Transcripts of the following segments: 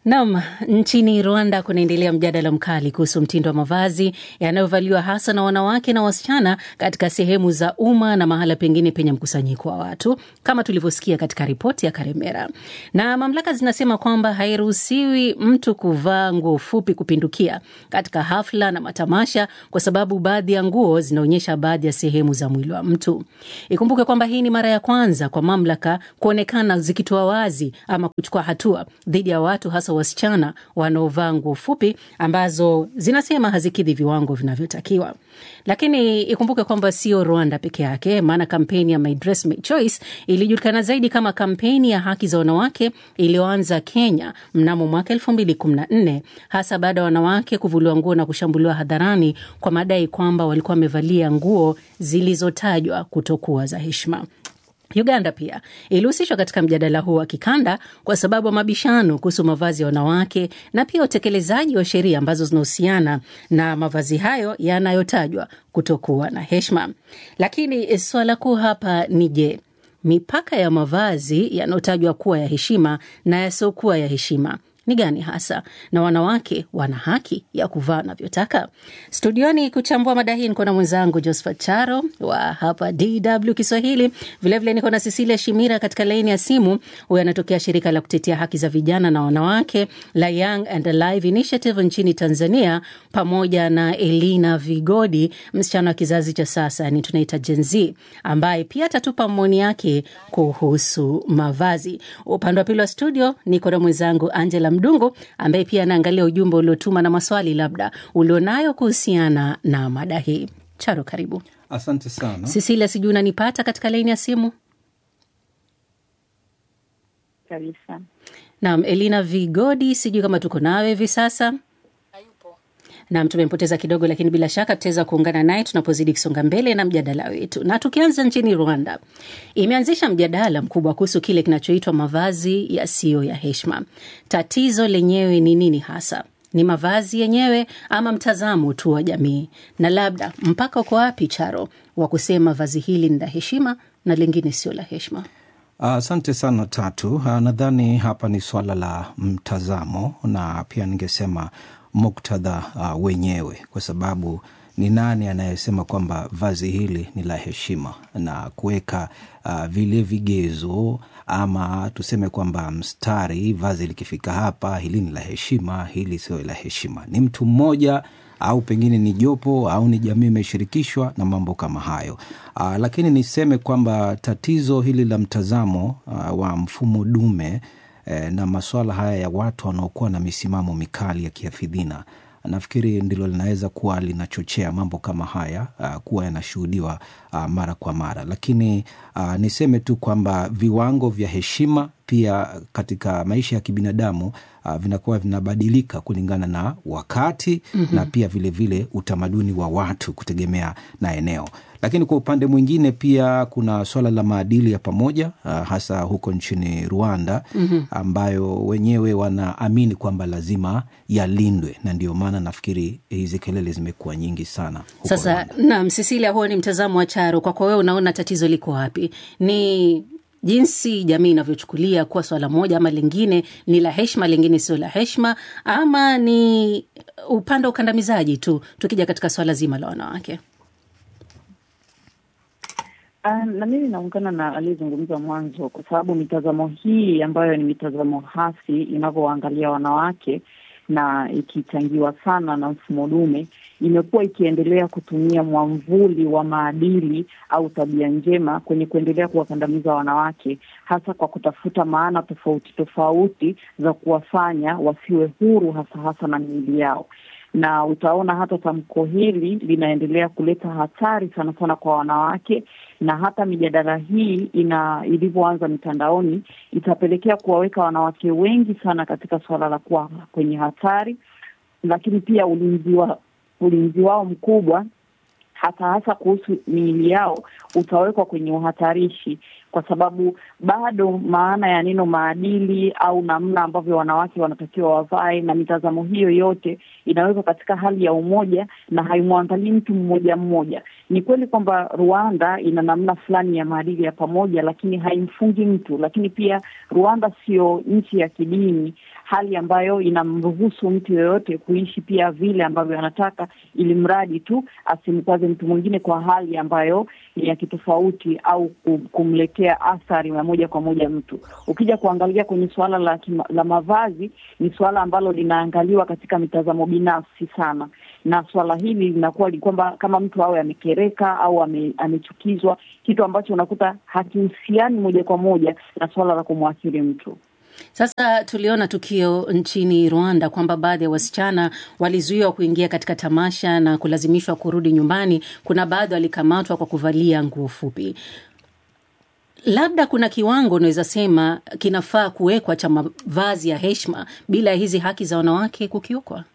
Nam, nchini Rwanda kunaendelea mjadala mkali kuhusu mtindo wa mavazi yanayovaliwa hasa na wanawake na wasichana katika sehemu za umma na mahala pengine penye mkusanyiko wa watu, kama tulivyosikia katika ripoti ya Karemera. Na mamlaka zinasema kwamba hairuhusiwi mtu kuvaa nguo fupi kupindukia katika hafla na matamasha, kwa sababu baadhi ya nguo zinaonyesha baadhi ya sehemu za mwili wa mtu. Ikumbuke kwamba hii ni mara ya kwanza kwa mamlaka kuonekana zikitoa wazi ama kuchukua hatua dhidi ya watu hasa wasichana wanaovaa nguo fupi ambazo zinasema hazikidhi viwango vinavyotakiwa. Lakini ikumbuke kwamba sio Rwanda peke yake, maana kampeni ya My Dress My Choice ilijulikana zaidi kama kampeni ya haki za wanawake iliyoanza Kenya mnamo mwaka elfu mbili kumi na nne hasa baada ya wanawake kuvuliwa nguo na kushambuliwa hadharani kwa madai kwamba walikuwa wamevalia nguo zilizotajwa kutokuwa za heshima. Uganda pia ilihusishwa katika mjadala huu wa kikanda kwa sababu ya mabishano kuhusu mavazi ya wanawake na pia utekelezaji wa sheria ambazo zinahusiana na mavazi hayo yanayotajwa kutokuwa na heshima. Lakini swala kuu hapa ni je, mipaka ya mavazi yanayotajwa kuwa ya heshima na yasiokuwa ya heshima ni gani hasa, na wanawake wana haki ya kuvaa wanavyotaka? Studioni kuchambua mada hii niko na mwenzangu Josephat Charo wa hapa DW Kiswahili. Vilevile niko na Cecilia Shimira katika laini ya simu. Huyu anatokea shirika la kutetea haki za vijana na wanawake la Young and Alive Initiative nchini Tanzania, pamoja na Elina Vigodi, msichana wa kizazi cha sasa, ni tunaita Gen Z, ambaye pia atatupa maoni yake kuhusu mavazi. Upande wa pili wa studio niko na mwenzangu Angela Mdungu ambaye pia anaangalia ujumbe uliotuma na maswali labda ulionayo kuhusiana na mada hii. Charo, karibu. Asante sana Cecilia, sijui unanipata katika laini ya simu? kabisa. Naam, Elina Vigodi, sijui kama tuko nawe hivi sasa. Naam, tumempoteza kidogo, lakini bila shaka tutaweza kuungana naye tunapozidi kusonga mbele na mjadala wetu. Na tukianza nchini Rwanda, imeanzisha mjadala mkubwa kuhusu kile kinachoitwa mavazi yasiyo ya heshima. Tatizo lenyewe ni nini hasa? Ni mavazi yenyewe ama mtazamo tu wa jamii? Na labda mpaka uko wapi, Charo, wa kusema vazi hili ni la heshima na lingine sio la heshima? asante sana Tatu. Ah, nadhani hapa ni swala la mtazamo na pia ningesema muktadha uh, wenyewe, kwa sababu ni nani anayesema kwamba vazi hili ni la heshima na kuweka uh, vile vigezo ama tuseme kwamba mstari, vazi likifika hapa, hili ni la heshima, hili sio la heshima. Ni mtu mmoja au pengine ni jopo au ni jamii imeshirikishwa na mambo kama hayo. Uh, lakini niseme kwamba tatizo hili la mtazamo uh, wa mfumo dume eh, na masuala haya ya watu wanaokuwa na misimamo mikali ya kiafidhina nafikiri ndilo linaweza kuwa linachochea mambo kama haya uh, kuwa yanashuhudiwa uh, mara kwa mara, lakini uh, niseme tu kwamba viwango vya heshima pia katika maisha ya kibinadamu uh, vinakuwa vinabadilika kulingana na wakati mm-hmm. na pia vilevile vile utamaduni wa watu kutegemea na eneo lakini kwa upande mwingine pia kuna swala la maadili ya pamoja uh, hasa huko nchini Rwanda mm-hmm. ambayo wenyewe wanaamini kwamba lazima yalindwe, na ndio maana nafikiri hizi kelele zimekuwa nyingi sana huko Sasa Rwanda. naam, Cecilia, huo ni mtazamo wa Charo. Kwako wewe, unaona tatizo liko wapi? Ni jinsi jamii inavyochukulia kuwa swala moja ama lingine ni la heshima, lingine sio la heshima, ama ni upande wa ukandamizaji tu, tukija katika swala zima la wanawake? Uh, na mimi naungana na aliyezungumza mwanzo, kwa sababu mitazamo hii ambayo ni mitazamo hasi inavyowaangalia wanawake na ikichangiwa sana na mfumo dume, imekuwa ikiendelea kutumia mwamvuli wa maadili au tabia njema kwenye kuendelea kuwakandamiza wanawake, hasa kwa kutafuta maana tofauti tofauti za kuwafanya wasiwe huru, hasa hasa na miili yao na utaona hata tamko hili linaendelea kuleta hatari sana sana kwa wanawake, na hata mijadala hii ina ilivyoanza mitandaoni itapelekea kuwaweka wanawake wengi sana katika suala la kuwa kwenye hatari, lakini pia ulinzi wa ulinzi wao mkubwa hasa hasa kuhusu miili yao utawekwa kwenye uhatarishi kwa sababu bado maana ya neno maadili au namna ambavyo wanawake wanatakiwa wavae na mitazamo hiyo yote inawekwa katika hali ya umoja na haimwangalii mtu mmoja mmoja. Ni kweli kwamba Rwanda ina namna fulani ya maadili ya pamoja, lakini haimfungi mtu. Lakini pia Rwanda sio nchi ya kidini, hali ambayo inamruhusu mtu yoyote kuishi pia vile ambavyo anataka, ili mradi tu asimkwaze mtu mwingine kwa hali ambayo ni ya kitofauti au kumletea athari ya moja kwa moja mtu. Ukija kuangalia kwenye suala la, kima, la mavazi ni suala ambalo linaangaliwa katika mitazamo binafsi sana, na suala hili linakuwa ni kwamba kama mtu awe amekereka au ame, amechukizwa, kitu ambacho unakuta hakihusiani moja kwa moja na suala la kumwathiri mtu. Sasa tuliona tukio nchini Rwanda kwamba baadhi ya wasichana walizuiwa kuingia katika tamasha na kulazimishwa kurudi nyumbani. Kuna baadhi walikamatwa kwa kuvalia nguo fupi. Labda kuna kiwango unaweza sema kinafaa kuwekwa cha mavazi ya heshima bila ya hizi haki za wanawake kukiukwa.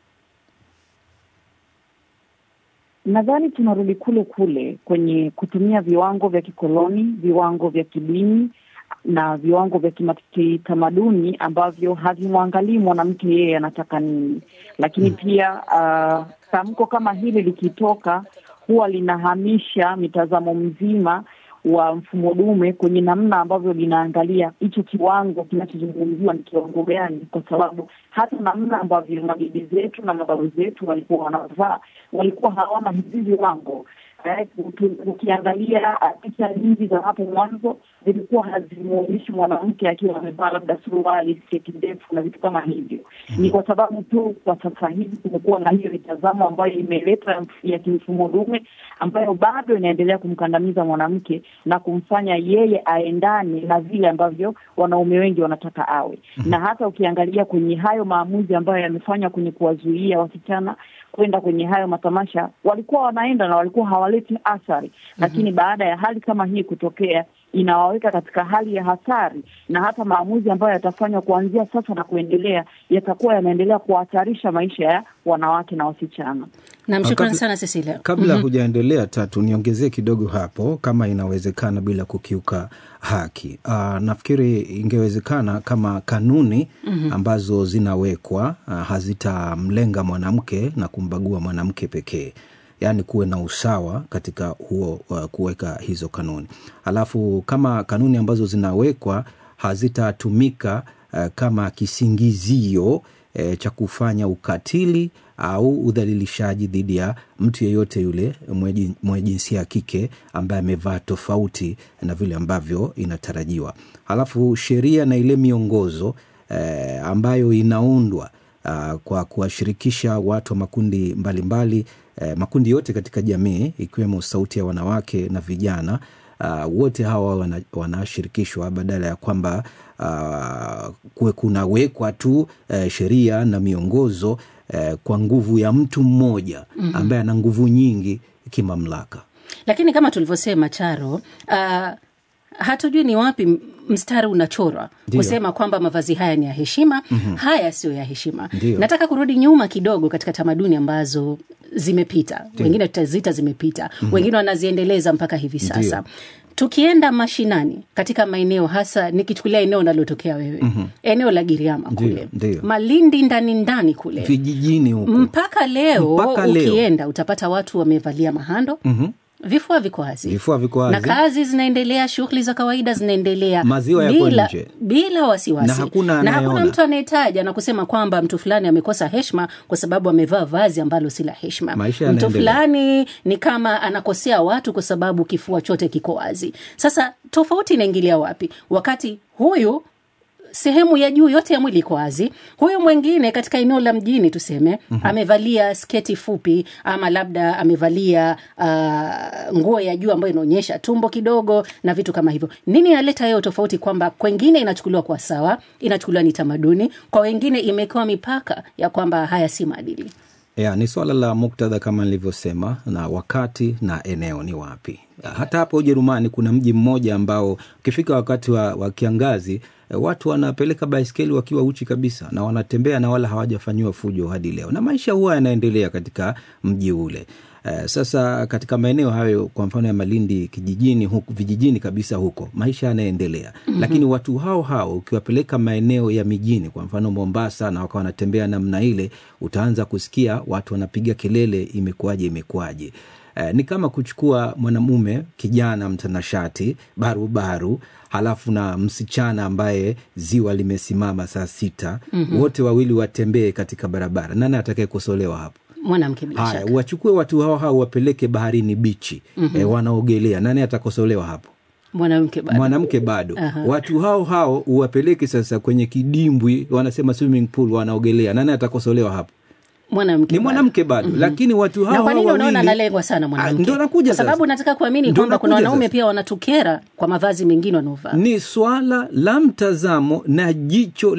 Nadhani tunarudi kule kule kwenye kutumia viwango vya kikoloni, viwango vya kidini na viwango vya kitamaduni ambavyo havimwangalii mwanamke yeye anataka nini. Lakini pia uh, tamko kama hili likitoka huwa linahamisha mitazamo mzima wa mfumo dume kwenye namna ambavyo linaangalia hicho kiwango kinachozungumziwa ni kiwango gani, kwa sababu hata namna ambavyo mabibi zetu na mababu zetu walikuwa wanavaa walikuwa hawana hivi viwango. Eh, ukiangalia picha nyingi za hapo mwanzo zilikuwa hazimwonyeshi mwanamke akiwa amevaa labda suruali, sketi ndefu na vitu kama hivyo. Ni kwa sababu tu kwa sasa hivi kumekuwa na hiyo mitazamo ambayo imeleta ya kimfumo dume ambayo bado inaendelea kumkandamiza mwanamke na kumfanya yeye aendane na vile ambavyo wanaume wengi wanataka awe. Na hata ukiangalia kwenye hayo maamuzi ambayo yamefanywa kwenye kuwazuia wasichana kwenda kwenye hayo matamasha, walikuwa wanaenda na walikuwa hawaleti athari, lakini mm -hmm. baada ya hali kama hii kutokea inawaweka katika hali ya hatari, na hata maamuzi ambayo yatafanywa kuanzia sasa na kuendelea yatakuwa yanaendelea kuhatarisha maisha ya wanawake na wasichana. Namshukuru sana Cecilia. Kabla Mhm. hujaendelea, Tatu, niongezee kidogo hapo, kama inawezekana bila kukiuka haki. Uh, nafikiri ingewezekana kama kanuni ambazo zinawekwa uh, hazitamlenga mwanamke na kumbagua mwanamke pekee yaani kuwe na usawa katika huo uh, kuweka hizo kanuni alafu kama kanuni ambazo zinawekwa hazitatumika uh, kama kisingizio eh, cha kufanya ukatili au udhalilishaji dhidi ya mtu yeyote yule mwenye mwenye jinsia ya kike ambaye amevaa tofauti na vile ambavyo inatarajiwa halafu sheria na ile miongozo eh, ambayo inaundwa uh, kwa kuwashirikisha watu wa makundi mbalimbali eh, makundi yote katika jamii ikiwemo sauti ya wanawake na vijana uh, wote hawa wana- wanashirikishwa badala ya kwamba uh, kuwe kunawekwa tu uh, sheria na miongozo uh, kwa nguvu ya mtu mmoja ambaye ana nguvu nyingi kimamlaka Lakini kama tulivyosema Charo, uh, hatujui ni wapi m- mstari unachorwa Ndiyo. kusema kwamba mavazi haya ni ya heshima, haya sio ya heshima. Ndiyo. Nataka kurudi nyuma kidogo katika tamaduni ambazo zimepita, wengine tutazita zimepita, wengine wanaziendeleza mpaka hivi sasa. Ndiyo. Tukienda mashinani katika maeneo hasa, nikichukulia eneo unalotokea wewe, eneo la Giriama Ndiyo, kule ndiyo. Malindi ndani ndani kule vijijini huko mpaka leo Mpaka leo. ukienda utapata watu wamevalia mahando vifua viko wazi Vifua viko na wazi. kazi zinaendelea shughuli za kawaida zinaendelea Maziwa yako bila, nje. bila wasiwasi Na hakuna na hakuna anayeona. mtu anayetaja na kusema kwamba mtu fulani amekosa heshima kwa sababu amevaa vazi ambalo si la heshima Maisha mtu yanaendelea. fulani ni kama anakosea watu kwa sababu kifua chote kiko wazi sasa tofauti inaingilia wapi wakati huyu sehemu ya juu yote ya mwili iko wazi. Huyu mwingine katika eneo la mjini tuseme, amevalia sketi fupi ama labda amevalia uh, nguo ya juu ambayo inaonyesha tumbo kidogo na vitu kama hivyo. Nini inaleta hiyo tofauti, kwamba kwengine inachukuliwa kwa sawa, inachukuliwa ni tamaduni, kwa wengine imewekewa mipaka ya kwamba haya si maadili. ya, ni swala la muktadha kama nilivyosema na wakati na eneo ni wapi hata hapa ujerumani kuna mji mmoja ambao ukifika wakati wa, wa kiangazi eh, watu wanapeleka baiskeli wakiwa uchi kabisa na wanatembea na wala hawajafanyiwa fujo hadi leo na maisha huwa yanaendelea katika mji ule Uh, sasa katika maeneo hayo kwa mfano ya Malindi kijijini huku, vijijini kabisa huko maisha yanaendelea mm-hmm. Lakini watu hao hao ukiwapeleka maeneo ya mijini kwa mfano Mombasa na wakawa wanatembea namna ile, utaanza kusikia watu wanapiga kelele, imekuwaje, imekuwaje. Uh, ni kama kuchukua mwanamume kijana mtanashati barubaru halafu na msichana ambaye ziwa limesimama saa sita mm-hmm. Wote wawili watembee katika barabara, nani atakayekosolewa hapo? mwanamke bila Haya, shaka. wachukue watu hao hao wapeleke baharini bichi mm-hmm. E, wanaogelea, nani atakosolewa hapo? Mwanamke bado. mwanamke bado. Watu hao hao uwapeleke sasa kwenye kidimbwi, wanasema swimming pool, wanaogelea, nani atakosolewa hapo? mwanamke Ni bado. mwanamke bado, lakini watu hao na kwa nini hao unaona wawili- analengwa sana Ah, mwanamke? Ndio nakuja Kwa sababu sasa. nataka kuamini Ndio kwamba kuna nakuja wanaume sasa. pia wanatukera kwa mavazi mengine wanaovaa. ni swala la mtazamo na jicho